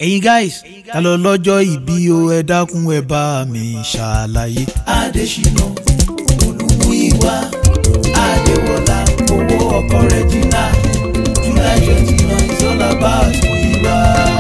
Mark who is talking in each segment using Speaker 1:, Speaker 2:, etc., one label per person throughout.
Speaker 1: ẹ̀yin guys ta ló lọ́jọ́ ìbí o ẹ dákun ẹ bá mi ṣàlàyé.
Speaker 2: adésínà olùmúyíwá adéwọlá owó ọkọ regina july twenty nine is all about múyíwá.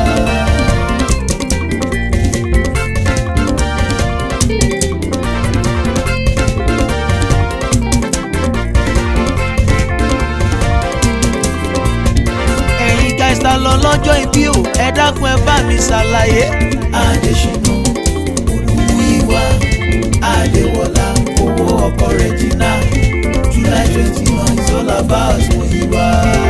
Speaker 1: ẹ̀yin guys ta ló lọ́jọ́ ìbí o ẹ dákun ẹ bá mi ṣàlàyé.
Speaker 2: adésínà olùmúyíwá adéwọlá owó ọkọ regina july twenty nine is all about múyíwá.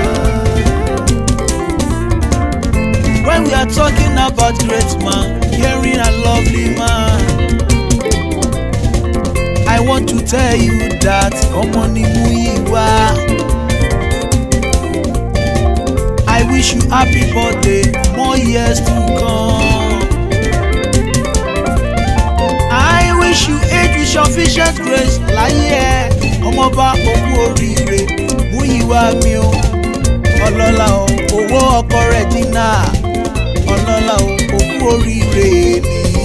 Speaker 1: when we are talking about great man hearing a lovely man. I want to tell you that ọmọ ni Múyìwá. I wish you happy birthday more years to come. I wish you age with sufficient grace láyé ẹ ọmọọba òkú oríire Múyìwá mi o ọlọ́lá o owó ọkọ Regina ọlọ́lá o òkú oríire nìyí.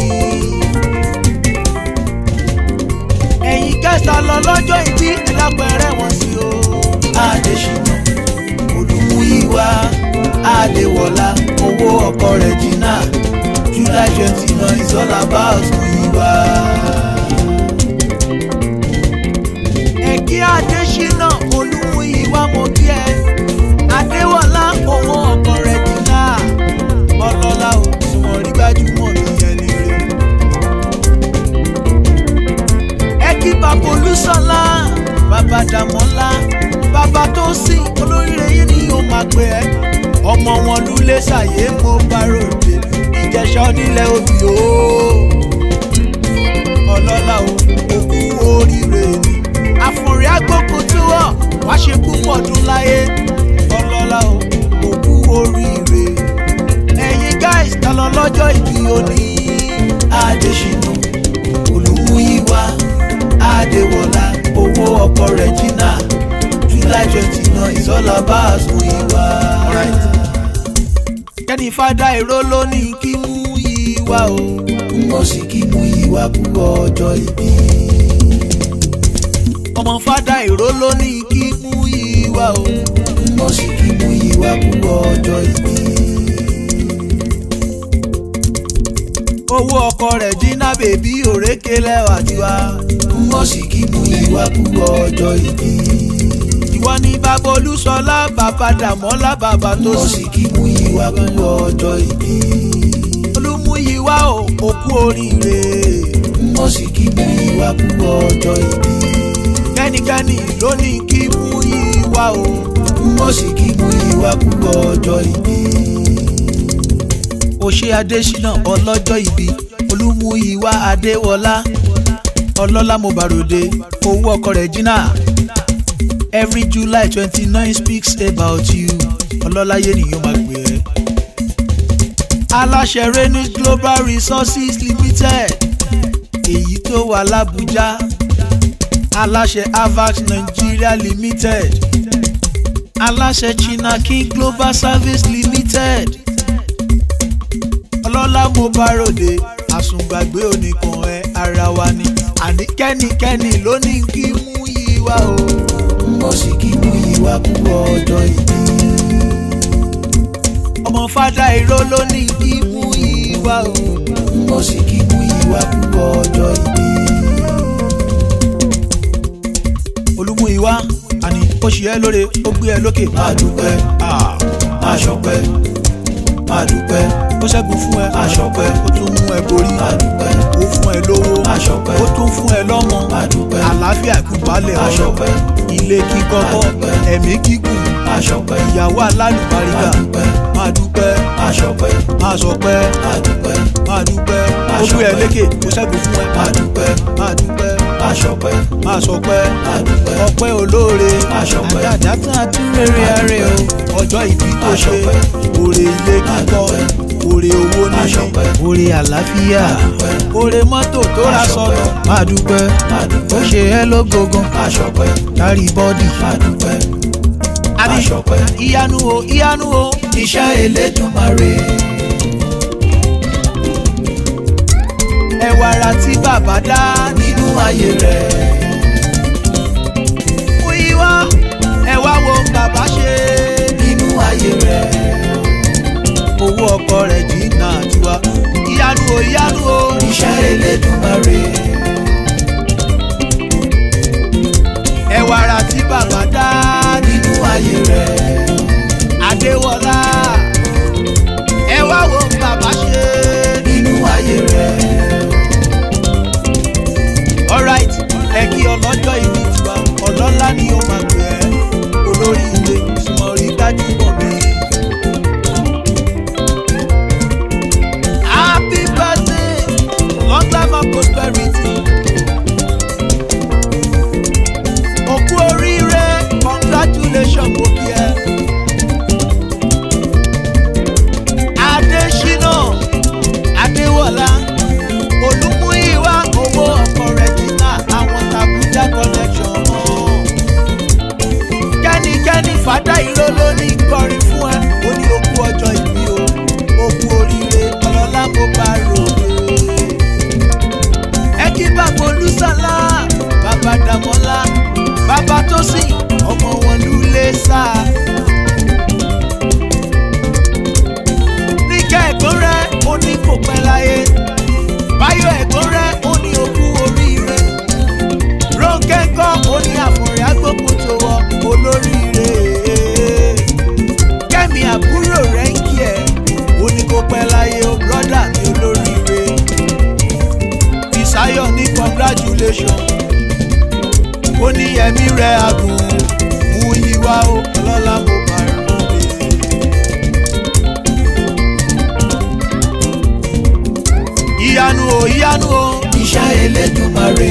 Speaker 1: ẹ̀yin kẹta lọ lọ́jọ́ ìdí ẹ̀lápẹ̀rẹ̀ wọn sí o.
Speaker 2: adésínà olùmúyíwá adéwọlá owó ọkọ regina july twenty nine is all about múyíwá.
Speaker 1: ẹ̀kí adésínà olúmúyíwá mo kí ẹ adéwọlá owó ọkọ Regina ọlọ́lá o sùnmọ́ rí gbajúmọ̀ mi yẹn ni rẹ̀. ẹ̀kí bàbá olúṣọlá bàbá dàmọ́lá bàbá tó sìn olóríire yìí ni yóò máa pè ẹ́ ọmọ wọn lulẹ̀ ṣàyé mo bá ròde ìjẹsà onílẹ̀ òbí o ọlọ́lá o òkú oríire ni àfòrí agbókun tí wọ́n wá ṣe púpọ̀ ọdún láyé ọlọ́lá o òkú oríire ẹ̀yin guys ta lọ lọ́jọ́ ìbí òní.
Speaker 2: adésínà olùmúyíwá adéwọlá owó ọkọ regina july twenty nine is all about múyíwá.
Speaker 1: kẹ́ni fada èrò ló ní kí mú ìwà o.
Speaker 2: mo sì kí múyíwá kú ọjọ́ ìbí.
Speaker 1: ọmọ fada èrò ló ní kí mú ìwà o.
Speaker 2: mo sì kí múyíwá kú ọjọ́ ìbí.
Speaker 1: owó ọkọ Regina bèbí òrékè lẹ́wà tiwa.
Speaker 2: mo sì kí múyíwá kú ọjọ́ ìbí.
Speaker 1: ìwọ ni bàbá olúṣọlá bàbá dàmọ́lá bàbá tó
Speaker 2: mo
Speaker 1: sì.
Speaker 2: sì kí múyíwá kú ọjọ́ ìbí.
Speaker 1: olúmúyíwá o òkú oríire.
Speaker 2: mo sì kí múyíwá kú ọjọ́ ìbí.
Speaker 1: kẹ́nikẹ́ni ló ní kí mú ìwà o.
Speaker 2: mo sì kí múyíwá kú ọjọ́ ìbí.
Speaker 1: òṣè adésínà ọlọ́jọ́ ìbí olúmúyíwá adéwọlá ọlọ́lá mobarode owó ọkọ Regina every july twenty nine speaks about you ọlọ́láyé nìyẹn máa gbé ẹ. aláṣẹ renis global resources limited èyí tó wà lábújá aláṣẹ avax nigeria limited aláṣẹ china king global service limited ọlọ́lá mo bá ròde àsùngbàgbé oníkan ẹ ara wa ni àní kẹ́nikẹ́ni ló ní kí mú yí wá o.
Speaker 2: mo sì kí múyíwá kú ọjọ́ ìbí.
Speaker 1: ọmọ fada ìró ló ní kí mú yí wá o.
Speaker 2: mo sì kí múyíwá kú ọjọ́ ìbí.
Speaker 1: olúmúyíwá àní ó ṣe ẹ́ lóore ó gbé ẹ lókè.
Speaker 2: máa dúpẹ́
Speaker 1: Ah,
Speaker 2: máa ṣọpẹ́ máa dúpẹ́
Speaker 1: ó ṣẹ́gun fún ẹ
Speaker 2: máa ṣọpẹ́
Speaker 1: ó tún mú ẹ borí
Speaker 2: máa dúpẹ́
Speaker 1: ó fún ẹ lówó
Speaker 2: máa ṣọpẹ́
Speaker 1: ó tún fún ẹ lọ́mọ
Speaker 2: máa dúpẹ́
Speaker 1: àlàáfíà ìkúbalẹ̀
Speaker 2: máa
Speaker 1: ọ̀rọ̀
Speaker 2: ṣọpẹ́
Speaker 1: ilé kíkọ́kọ́
Speaker 2: Adúpẹ́.
Speaker 1: ẹ̀mí gígùn
Speaker 2: máa ṣọpẹ́
Speaker 1: ìyàwó alálùbáríkà
Speaker 2: máa dúpẹ́
Speaker 1: máa dúpẹ́
Speaker 2: máa ṣọpẹ́
Speaker 1: máa sọpẹ́
Speaker 2: máa dúpẹ́
Speaker 1: máa dúpẹ́
Speaker 2: Máa
Speaker 1: ó gbé ẹ
Speaker 2: ṣọpẹ́.
Speaker 1: lékè ó ṣẹ́gun fún ẹ
Speaker 2: máa dúpẹ́
Speaker 1: máa dúpẹ́
Speaker 2: máa ṣọpẹ́
Speaker 1: máa sọpẹ́
Speaker 2: máa dúpẹ́
Speaker 1: ọpẹ́ olóore
Speaker 2: Máa ṣọpẹ́.
Speaker 1: àdàdà tún àtúrẹ́rẹ́ ààrẹ o ọjọ́ ìbí tó
Speaker 2: Máa
Speaker 1: ṣe
Speaker 2: ṣọpẹ́.
Speaker 1: òrè ilé
Speaker 2: Máa
Speaker 1: kíkọ́
Speaker 2: dúpẹ́.
Speaker 1: òrè owó
Speaker 2: Máa
Speaker 1: níní
Speaker 2: ṣọpẹ́.
Speaker 1: òrè àlàáfíà
Speaker 2: Máa dúpẹ́.
Speaker 1: òrè mọ́tò tó
Speaker 2: Máa
Speaker 1: ra
Speaker 2: ṣọpẹ́.
Speaker 1: sọ̀nà máa dúpẹ́
Speaker 2: máa
Speaker 1: ó
Speaker 2: dúpẹ́
Speaker 1: ṣe ẹ́ lógógan
Speaker 2: máa ṣọpẹ́
Speaker 1: kárí bọ́dì
Speaker 2: máa dúpẹ́
Speaker 1: àní
Speaker 2: máa ṣọpẹ́
Speaker 1: ìyanu o ìyanu o
Speaker 2: iṣẹ́ Elédùmarè
Speaker 1: bàbá dá
Speaker 2: nínú ayé rẹ̀.
Speaker 1: mú ìwá ẹ wá wo bàbá ṣe
Speaker 2: nínú ayé rẹ̀.
Speaker 1: owó ọkọ rẹ̀ jìnnà tiwa ìyanu o ìyanu o
Speaker 2: iṣẹ́ Elédùmarè.
Speaker 1: ẹ wá ra tí bàbá dá
Speaker 2: nínú ayé rẹ̀.
Speaker 1: adéwọlá ẹ wá wo bàbá ṣe
Speaker 2: nínú ayé rẹ̀.
Speaker 1: alright ẹ kí ọlọ́jọ́ ìbí tiwa ọlọ́lá ni ó máa pè ẹ́ olórí ilé ìsúnmọ́ rí gbajúmọ̀ mi. happy birthday long life and prosperity. òkú oríire congratulations mo kí ẹ. adésínà adéwọlá olùmúyíwá owó ọkọ rẹ̀ jìnnà àwọn tàbújá connection hàn. kẹ́nikẹ́ni fàdá ìró ló ní kọrin fún ẹ ó ní okú ọjọ́ ìbí o okú oríire ọlọ́lá mo bá ròde. ẹ kí bàbá olùsàlá bàbá dàmọ́lá bàbá tó sìn ọmọ wọn lulẹ̀ sáà. níkẹ́ ẹ̀gbọ́n rẹ̀ ó ní kò pẹ́ láyé báyọ̀ ẹ̀gbọ́n rẹ̀ ó ní okú oríire rónkẹ́ ńkọ́ ó ní àfọ̀rẹ́ agbókun tó wọ olóríire kẹ́mi àbúrò rẹ̀ ń kí ẹ̀ ó ní kò pẹ́ láyé o brọ́dà mi olóríire ìsáyọ̀ ní congratulation ó ní ẹ̀mí rẹ̀ agùn mú yíwá o ọlọ́lá mo bá rẹ̀ lóde. ìyanu o ìyanu o
Speaker 2: iṣẹ́ Elédùmarè.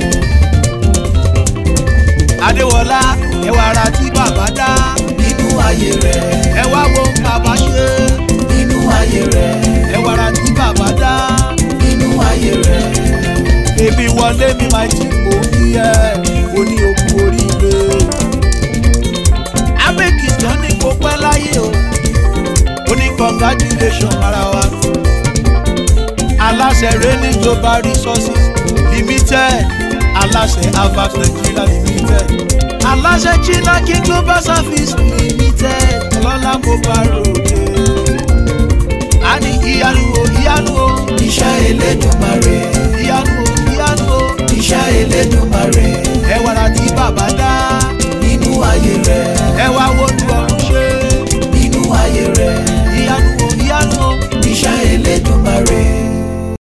Speaker 1: adéwọlá ẹwà ara tí bàbá dá
Speaker 2: nínú ayé rẹ̀.
Speaker 1: ẹ wá wo bàbá ṣe
Speaker 2: nínú ayé rẹ̀.
Speaker 1: ẹwà ara tí bàbá dá
Speaker 2: nínú ayé rẹ̀.
Speaker 1: èmi wọlé mi máa ti mò ń kí ẹ o ní okú oríire abẹ́kìtàn ní kò pẹ́ láyé o ó ní congratulation ara wa aláṣẹ rẹ́ni global resources limited aláṣẹ avax nigeria limited aláṣẹ china king global service limited ọlọ́lá mo bá ròde